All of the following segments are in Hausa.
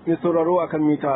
Mai sauraro a kan mita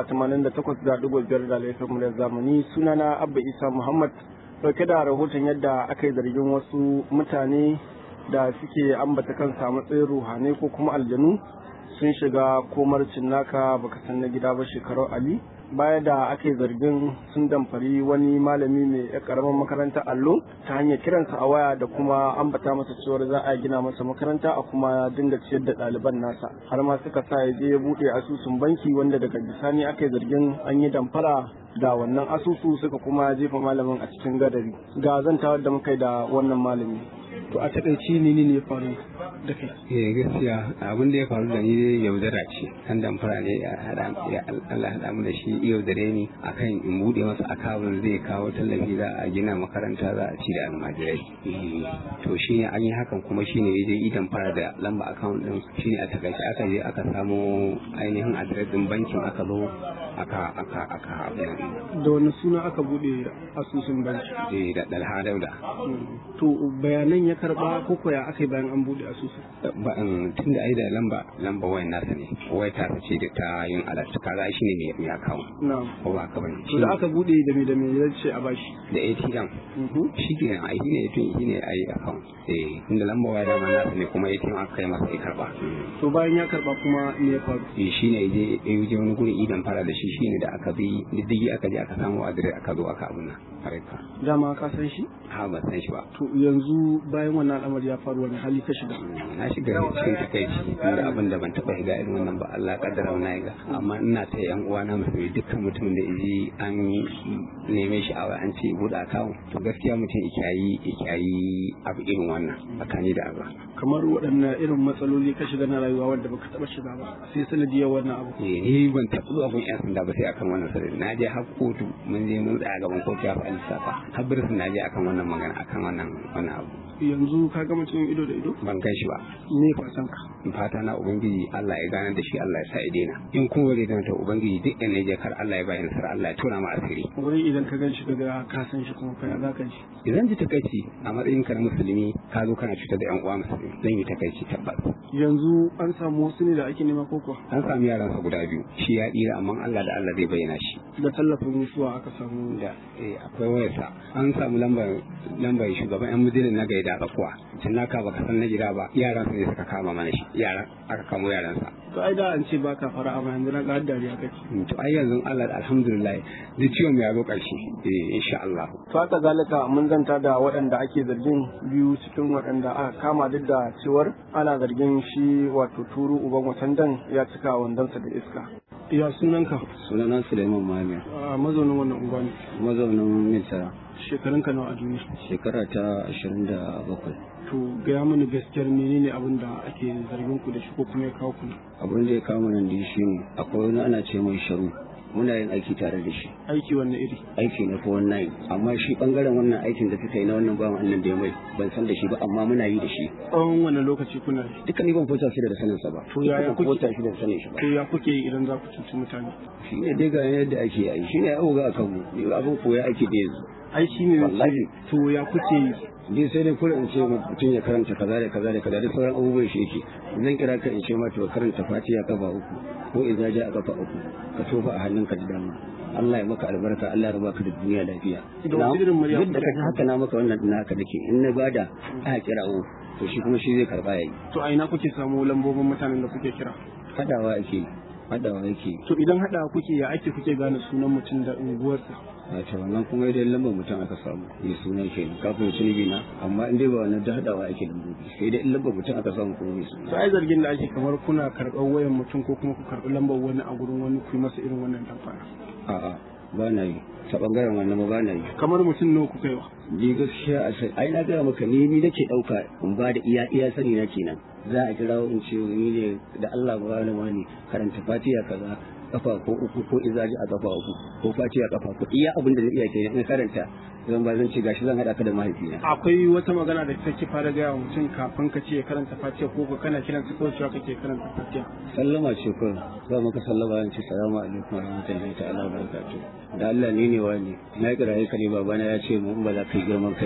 88.5 da laifin mu da zamani sunana Abba Isa Muhammad dauke da rahoton yadda aka yi zargin wasu mutane da suke ambata kansa a matsayin ruhanai ko kuma aljanu sun shiga komar cinnaka baka san na gida ba shekarar Ali baya da aka yi zargin sun damfari wani malami mai ya karamar makarantar allo ta hanyar kiransa a waya da kuma ambata masa cewar za a gina masa makaranta a kuma dinga ciyar da ɗaliban nasa har ma suka sa ya je ya buɗe asusun banki wanda daga bisani aka yi zargin an yi damfara da wannan asusu suka kuma jefa malamin a cikin gadari ga zantawar da muka yi da wannan malami to a taƙaice ne ne ya faru da kai eh gaskiya abin da ya faru da ni dai yaudara ce kan damfara ne ya hada ya Allah hada mu da shi yaudare ni akan in bude masa akawun zai kawo tallafi za a gina makaranta za a ci da almajirai to shine an yi hakan kuma shine ya je idan fara da lamba akawun din shine a takaice aka je aka samo ainihin adres din bankin aka zo aka aka aka da wani suna aka bude asusun banki eh da dalha dauda to bayanan ya karba ko koya aka yi bayan an bude asusun tun da ai da lamba lamba wayan nasa ne wai ta ce da ta yin alat kaza shi ne mai mai akawu na'am ko ba ka bane to da aka bude da me da me ya ce a bashi da ATM shi ke nan ai ne tun shi ne ai akawu eh tun da lamba waya da nasa ne kuma ATM aka kai masa ya karba to bayan ya karba kuma me ya faru eh shi ne je ya je wani guri idan fara da shi shine da aka bi diddigi aka je aka samu adire aka zo aka abuna harka dama ka san shi ha ba san shi ba to yanzu bayan wannan al'amari ya faru wani hali ka shiga na shiga cikin takaici tunda abin da ban taba shiga irin wannan ba Allah kaddara na ga amma ina ta yan uwa na musulmi dukkan mutumin da yaji an neme shi a an ce buɗe akawun to gaskiya mutum ikiyayi ikiyayi abu irin wannan tsakani da Allah kamar waɗannan irin matsaloli ka shiga na rayuwa wanda baka taba shiga ba sai sanadiyar wannan abu eh ni ban taɓa zuwa gun yan sanda ba sai akan wannan sarari na je har kotu mun je mun tsaya gaban kotu ya fa lissafa har birnin na je akan wannan magana akan wannan wannan abu yanzu ka gama cikin ido da ido ban kai shi ba me fatan ka fata na ubangiji Allah ya gane da shi Allah ya sa ya daina in kuma bai daina ta ubangiji duk ɗan je kar Allah ya bayi nasara Allah ya tona ma asiri wuri idan ka gan shi daga ka san shi kuma kai za ka ji idan ji takaici a matsayin ka na musulmi ka zo kana cutar da yan uwa musulmi zan yi takaici tabbas yanzu an samu wasu ne da ake nema ko kuwa an samu yaran sa guda biyu shi ya dira amma Allah da Allah zai bayyana shi da tallafin mutuwa aka samu da eh akwai wayarsa an samu lambar lambar shugaban yan mujilin na gaida tsakuwa tun naka baka san na gida ba yaran su ne suka kama mana shi yaran aka kamo yaran sa to ai da an ce baka fara amma yanzu na ga dariya kake to ai yanzu Allah alhamdulillah duk ciwon ya zo karshe eh insha Allah to haka zalika mun zanta da waɗanda ake zargin biyu cikin waɗanda aka kama duk da cewar ana zargin shi wato turu uban watandan ya cika wandonsa da iska ya sunanka sunana Suleiman Muhammad a mazaunin wannan unguwa ne mazaunin Misra shekarunka nawa a duniya shekara ta 27 to gaya mini gaskiyar menene abin da ake zargin ku da shi ko kuma ya kawo ku abin da ya kawo nan da shi ne akwai wani ana ce mai sharu muna yin aiki tare da shi aiki wanne iri aiki na ko wannan amma shi bangaren wannan aikin da suka yi na wannan bawan annan da ya mai ban san da shi ba amma muna yi da shi tsawon wani lokaci kuna yi duka ni ban fota shi da sanin sa ba To yaya Ban kuke- fota shi da sanin shi ba to ya kuke yi idan za ku cuci mutane shi ne dai ga yadda ake yi shi ne ya ga akan mu ni abin koya ake da yanzu ai shi ne Wallahi. to ya kuke yi dai sai dai kullum in ce ma mutum ya karanta kaza da kaza da kaza da sauran abubuwan shi yake zan kira ka in ce ma to karanta fatiha kafa uku ko idza ja kafa uku ka tofa a hannunka da dama Allah ya maka albarka Allah ya baka da duniya lafiya Da wasu irin murya duk da kaji haka na maka wannan din haka nake in na bada a kirawo to shi kuma shi zai karba yayi to a ina kuke samu lambobin mutanen da kuke kira hadawa ake hadawa yake to idan hada kuke ya ake kuke gane sunan mutum da unguwarsa a ta wannan kuma idan lambar mutum aka samu mai sunan ke kafin sunubi na amma in dai ba wannan da hadawa ake lambobi sai dai in lambar mutum aka samu kuma mai suna to ai zargin da ake kamar kuna karɓar wayan mutum ko kuma ku karɓi lambar wani a gurin wani ku yi masa irin wannan damfara a'a ba na yi ta bangaren wannan ba na yi kamar mutum nawa kuka yi wa ni gaskiya a sai ai na gaya maka ni ni nake dauka in ba da iya iya sani na kenan za a kira in ce ni ne da Allah ba wani wani karanta fatiha kaza kafa ko uku ko izaji a kafa uku ko fatiha kafa ko iya abin da zai iya kenan in karanta zan ba zan ce gashi zan hada ka da mahaifina akwai wata magana da take fara gaya wa mutum kafin ka ce ya karanta fatiha ko ka kana kiran su kawai cewa kake karanta fatiha sallama ce ko za maka sallama in ce salamu alaikum wa rahmatullahi ta'ala wa barakatuh da Allah ni ne wani na kiraye ka ne babana ya ce mu in ba za ka yi girman kai ba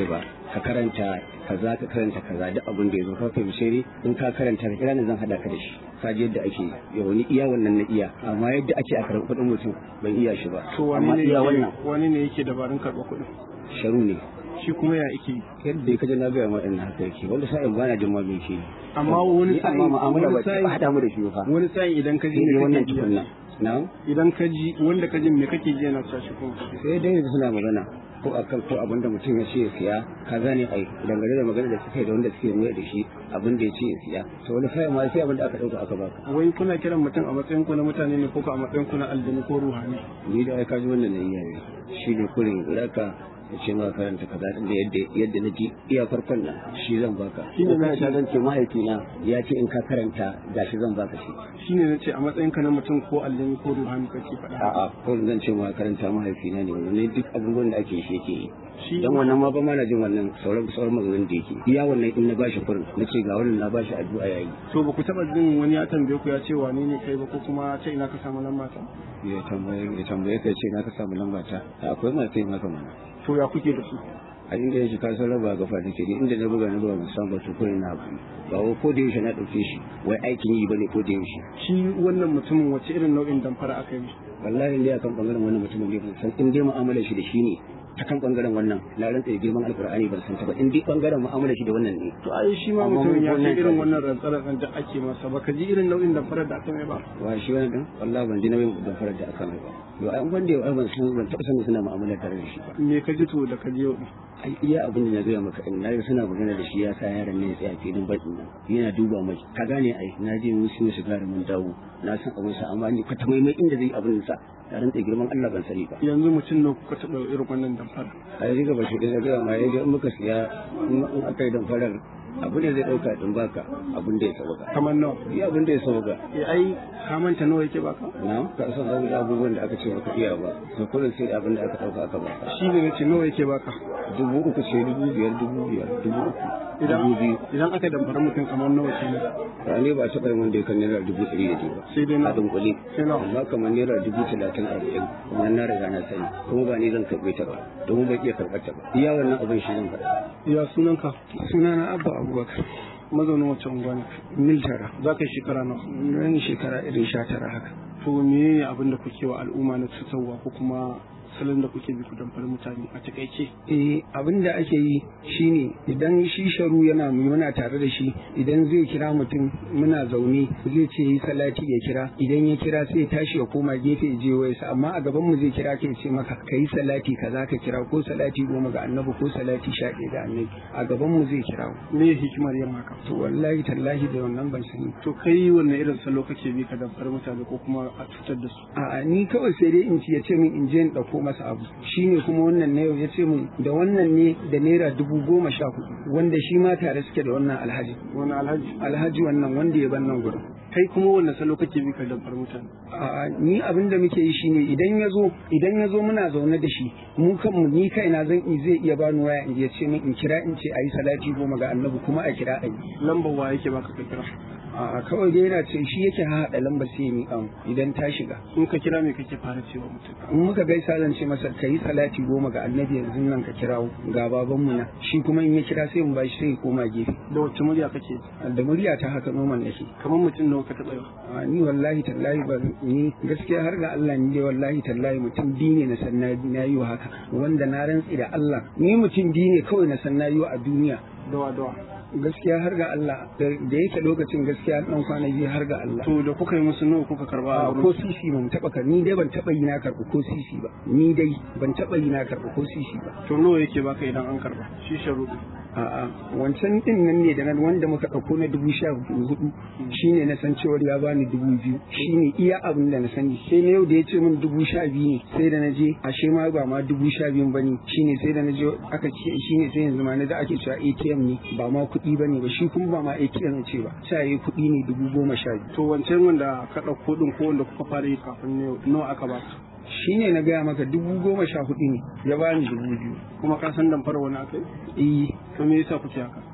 ka karanta kaza ka karanta kaza duk abin da ya zo ka fahimce ni in ka karanta ka kira ni zan hada ka da shi ka ji yadda ake yi wani iya wannan na iya amma yadda ake a karɓi kuɗin mutum ban iya shi ba to wani amma ne iya yake wannan wani ne yake dabarun karɓar kuɗin sharu ne shi kuma ya yake yi yadda ka ji na gaya ma ɗin haka yake wanda sa'in bana jin ma me ke yi amma wani Ni amma sa'in mu'amala wani ba ta sa'in haɗa mu da shi ba fa wani sa'in idan ka ji shi ne me wannan kake ji tukunna na idan ka ji wanda ka ji me kake ji yana cewa shi kuma sai dai da suna magana ko akan ko abinda mutum ya ce ya siya ka gane ai dangane da magana da suke da wanda suke mai da shi abin da ya ce ya siya to wani sai ma sai abin da aka dauka aka baka wai kuna kiran mutum a matsayin ku na mutane ne ko ko a matsayin ku na aljanu ko ruhani ni da ai ka ji wannan ne iyaye shi ne kurin raka ya ce ma karanta kaza din da yadda yadda na ji iya farkon nan shi zan baka Shi ne na na zan ce mahaifina ya ce in ka karanta gashi zan baka shi shine na ce a matsayin ka na mutum ko aljanu ko ruhani kake faɗa a'a ko zan ce ma karanta mahaifina ne wannan duk abubuwan da ake shi yake yi shi dan wannan ma ba ma na jin wannan sauran sauran maganganun da yake iya wannan in na bashi kurin na ce ga wannan na bashi addu'a yayi to ba ku taɓa jin wani ya tambaye ku ya ce wane ne kai ba ko kuma ce ina ka samu lamba ta ya tambaye ya tambaye kai ce na ka samu lamba ta akwai masu yin haka mana to ya kuke da su a inda yake ka san raba gafa take ni inda na buga na buga musamman ba to kurin na abu ba wai ko da yaushe na dauke shi wai aikin yi bane ko da yaushe shi wannan mutumin wace irin nau'in damfara aka yi wallahi ne akan bangaren wannan mutumin ne ban san in dai mu'amalar shi da shi ne ta kan bangaren wannan na rantsa da girman alkur'ani ban san ta ba in dai bangaren mu'amalar shi da wannan ne to ai shi ma Amma mutumin ya wannan ce irin kan- wannan rantsar da ake masa ba ka ji irin nau'in damfarar da aka mai ba wa shi wani dan wallahi ban ji nauyin da farar da aka mai ba yo ai wanda yau ai ban san ban taɓa sanin suna mu'amala tare da shi ba me ka ji to da ka ji yau din? ai iya abin da na gaya maka in na ga suna magana da shi ya sa yaron ne ya tsaya filin baɗin nan yana duba mai ka gane ai na je musu musu gari mun dawo na san abin sa amma ni kwata mai mai inda zai abin sa ya rantsa girman Allah ban sani ba yanzu mutum ne kuka taɓa irin wannan damfara ai riga ba shi da gaya ma yaje in muka siya in in aka yi damfarar abin da zai ɗauka din baka abin da ya sauka kamar nawa iya abin da ya sauka eh ai ka manta nawa yake baka na ka san abu- abubuwan da aka ce maka iya ba to kullum sai da abin da aka ɗauka aka baka shi ne nace nawa yake baka dubu uku ce dubu biyar dubu biyar dubu uku idan dubu biyu idan aka damfara mutum kamar nawa ke ba ne ba taɓa yin wanda ya kan naira dubu ɗari da biyu ba sai dai na a dunkule sai nawa amma kamar naira dubu talatin arba'in kuma na riga na sani kuma ba ni zan karɓe ta ba domin ban iya karɓar ta ba iya wannan abin shi zan faɗa ya sunanka sunana abba abubakar mazaunin wacce unguwa ne mil tara za ka yi shekara nawa ran shekara irin sha tara haka to me abin da kuke wa al'umma na cutarwa ko kuma salon da kuke bi ku damfari mutane a takaice eh abin da ake yi shine idan shi sharu yana muna tare da shi idan zai kira mutum muna zaune zai ce yi salati ya kira idan ya kira sai ya tashi ya koma gefe ya je wayarsa amma a gaban mu zai kira kai ce maka kai salati kaza ka kira ko salati goma ga annabi ko salati sha ɗaya ga annabi a gaban mu zai kira me hikimar yin haka to wallahi tallahi da wannan ban sani to kai wanne irin salo kake bi ka damfari mutane ko kuma a cutar da su A'a ni kawai sai dai in ci ya ce min in je in ɗauko masa abu shi ne kuma wannan na yau ya ce min da wannan ne da naira dubu goma sha hudu wanda shi ma tare suke da wannan alhaji wani alhaji alhaji wannan wanda ya ban nan gurin kai kuma wanne salo kake bi ka damfari mutane A'a ni abin da muke yi shine idan ya zo idan ya zo muna zaune da shi mu kanmu ni kaina zan i zai iya bani waya in ya ce min in kira in ce ayi salati goma ga annabi kuma a kira ayi lambar wa yake baka ka kira a kawai dai yana ce shi yake haɗa lambar sai ya miƙa mu idan ta shiga in ka kira me kake fara cewa mutum in muka gaisa zan ce masa ka yi salati goma ga annabi yanzu nan ka kirawo ga babanmu na shi kuma in ya kira sai mu bashi sai ya koma gefe da wacce murya kake da murya ta haka noman nake kamar mutum nawa ka taɓa yau a ni wallahi tallahi ba ni gaskiya har ga Allah ni dai wallahi tallahi mutum biyu ne na san na na yi wa haka wanda na rantsi da Allah ni mutum biyu ne kawai na san na yi wa a duniya dawa dawa gaskiya har ga Allah da da yake lokacin gaskiya dan kwana biyu har ga Allah to da kuka yi musu nawa kuka karba a a wurin ko sisi ban taba kar ni dai ban taba yi na karɓi ko sisi ba ni dai ban taba yi na karɓi ko sisi ba to nawa yake baka idan an karba shi sharuɗi A'a wancan din nan ne da nan wanda muka ɗauko na dubu sha hudu shine na san cewar ya bani dubu biyu shine iya abin da na sani sai na yau da ya ce min dubu sha biyu ne sai da na je ashe ma ba ma dubu sha biyun bane shine sai da na je aka ce shine sai yanzu ma na da ake cewa ATM ne ba ma kuɗi bane ba shi kuma ba ma ATM ce ba sai kuɗi ne dubu goma sha biyu to wancan wanda ka ɗauko ɗin ko wanda kuka fara yi kafin ne nawa aka baka shine na gaya maka dubu goma sha hudu ne ya bani dubu biyu kuma ka san damfara wani aka yi eh to me yasa kuke haka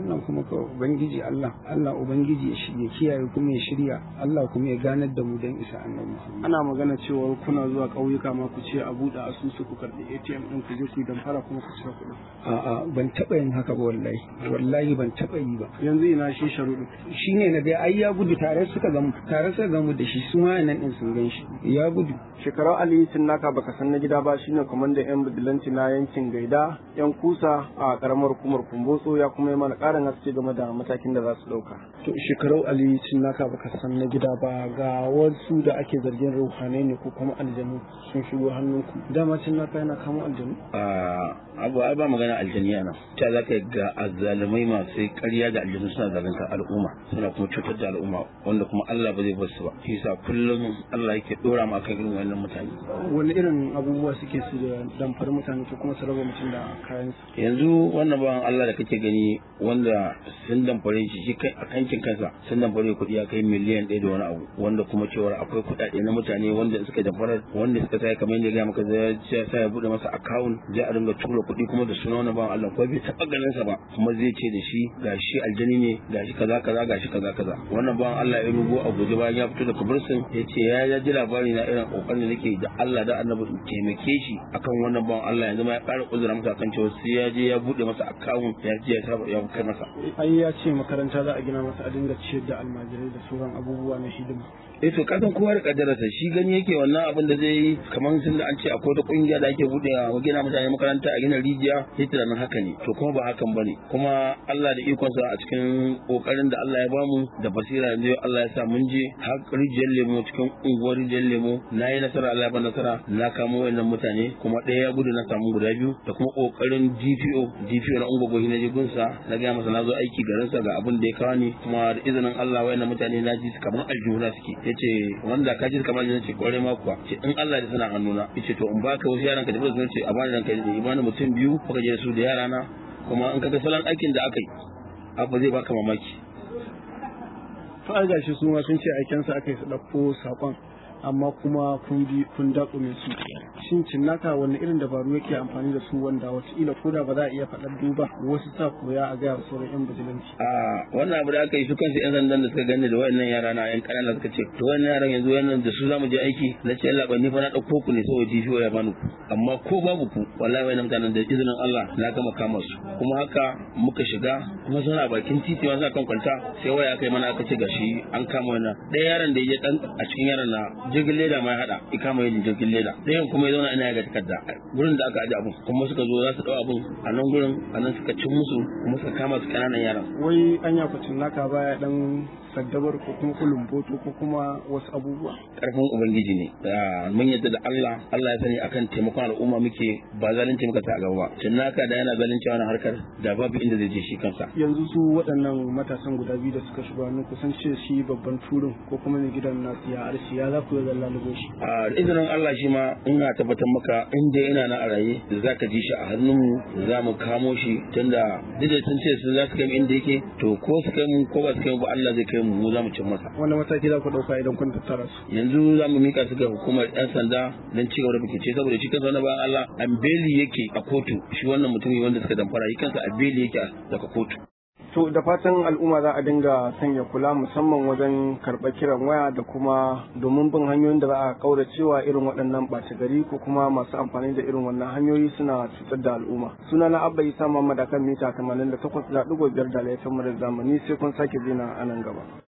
wannan kuma ka ubangiji Allah Allah ubangiji ya shirye kiyaye kuma ya shirya Allah kuma ya ganar da mu dan isa annabi Muhammad ana magana cewa kuna zuwa ƙauyuka ma ku ce a buɗe asusu ku karɓi ATM ɗin ku je ku yi damfara kuma ku cire kuɗin a'a ban taɓa yin haka ba wallahi wallahi ban taɓa yi ba yanzu ina shi sharuɗu shine na ga ai ya gudu tare suka gamu tare suka gamu da shi su ma nan din sun gan shi ya gudu shekarau ali naka baka san na gida ba shine kwamandan yan bidilanci na yankin gaida yan kusa a karamar hukumar kumbotso ya kuma yi mana ƙarin haske game da matakin da za su ɗauka to shekarau ali naka baka san na gida ba ga wasu da ake zargin ruhanai ne ko kuma aljanu sun shigo hannunku dama naka yana kamo aljanu abu ai ba magana aljaniya nan ta za ka ga azzalumai masu ƙarya da aljanu suna zalunta al'umma suna kuma cutar da al'umma wanda kuma Allah ba zai bar su ba shi yasa kullum Allah yake dora mu akan irin wannan mutane wani irin abubuwa suke su da damfar mutane ko kuma su raba mutum da kayan yanzu wannan bawan Allah da kake gani wanda sun damfare shi shi kai a kankin kansa sun damfare kuɗi ya kai miliyan ɗaya da wani abu wanda kuma cewar akwai kuɗaɗe na mutane wanda suka damfara wanda suka sai kamar yadda ya maka zai sa ya bude masa account zai a dinga tura kuɗi kuma da suna wani bawan Allah ko bai taɓa ganin sa ba kuma zai ce da shi gashi aljani ne gashi kaza kaza gashi kaza kaza wannan bawan Allah ya rugo a guje bayan ya fito daga bursin ya ce ya ji labari na irin kokarin da nake da Allah da annabi in taimake shi akan wannan bawan Allah yanzu ma ya ƙara uzura masa kan cewa sai ya je ya bude masa account ya je ya saba ya kai masa ai ya ce makaranta za a gina masa a dinga ciyar da almajirai da sauran abubuwa na hidima eh to kasan kowa da kaddararsa shi gani yake wannan abin da zai yi kamar sun da an ce akwai wata kungiya da ake bude a gina mutane makaranta a gina rijiya sai tunanin haka ne to kuma ba hakan bane kuma Allah da ikonsa a cikin kokarin da Allah ya bamu da basira yanzu Allah ya sa mun je har rijiyar lemo cikin unguwar rijiyar lemo na yi nasara Allah ya ba nasara na kamo wayannan mutane kuma ɗaya ya gudu na samu guda biyu da kuma kokarin DPO DPO na ungogo na jigunsa na gaya masa na zo aiki garinsa ga abin da ya kawo ni kuma da izinin Allah wayannan mutane na ji kamar aljihuna suke yace wanda ka ji kamar yana ce kware ma kuwa ce in Allah da suna hannuna yace to in baka wasu yaran ka da su ce a bani ranka da imani mutum biyu kuka je su da yara na kuma in kaga salon aikin da aka yi abu zai baka mamaki to ai gashi su ma sun ce aikensa aka yi su ɗauko saƙon amma kuma kun bi kun daƙume su shin cinnaka wani irin dabaru yake amfani da su wanda wataƙila ko da ba za a iya faɗar duba wasu sa koya a gaya sauran yan bijilanci a wannan abu da aka yi su kansu yan sandan da suka gani da wayannan yara na yan ƙanana suka ce to wannan yaran yanzu wannan da su zamu je aiki na ce Allah ni fa na ɗauko ku ne saboda jifiyo ya bani ku amma ko babu ku wallahi wayannan mutanen da izinin Allah na gama kama su kuma haka muka shiga kuma suna bakin titi ma suna kan kwanta sai waya aka yi mana aka ce gashi an kama wannan ɗaya yaron da ya je dan a cikin yaran na jirgin leda ma ya hada ya kama yin jirgin leda ɗayan kuma ya zauna ina ya ga takarda gurin da aka aje abun kuma suka zo za su dau abun a nan gurin a nan suka cin musu kuma suka kama su kananan yaran wai anya ku cinnaka baya dan saddabar ko kuma kulumboto ko kuma wasu abubuwa karfin ubangiji ne mun yadda da Allah Allah ya sani akan taimakon al'umma muke ba zalunci muka sa a gaba ba cinnaka da yana zalunci wannan harkar da babu inda zai je shi kansa yanzu su waɗannan matasan guda biyu da suka shiga hannun kusan ce shi babban turin ko kuma ne gidan nasu ya arshi ya za ku yi zalla lugo shi a izinin Allah shi ma ina tabbatar maka inda yana na a raye za ka ji shi a hannunmu za mu kamo shi tunda duk da sun ce sun za su kai mu inda yake to ko su kai mu ko ba su kai mu ba Allah zai kai mu mu za mu cin masa wani mataki za ku ɗauka idan kun tattara su yanzu za mu mika su ga hukumar yan sanda don ci gaba da bincike saboda shi kansa wani bayan Allah an beli yake a kotu shi wannan mutumi wanda suka damfara shi kansa a beli yake daga kotu To da fatan al'umma za a dinga sanya kula musamman wajen karɓar kiran waya da kuma domin bin hanyoyin da za a kaura cewa irin waɗannan ɓace gari ko kuma masu amfani da irin wannan hanyoyi suna cutar da al'umma. Suna na Abba Isa Muhammad akan mita 88.5 da laifin mu da zamani sai kun sake zina a nan gaba.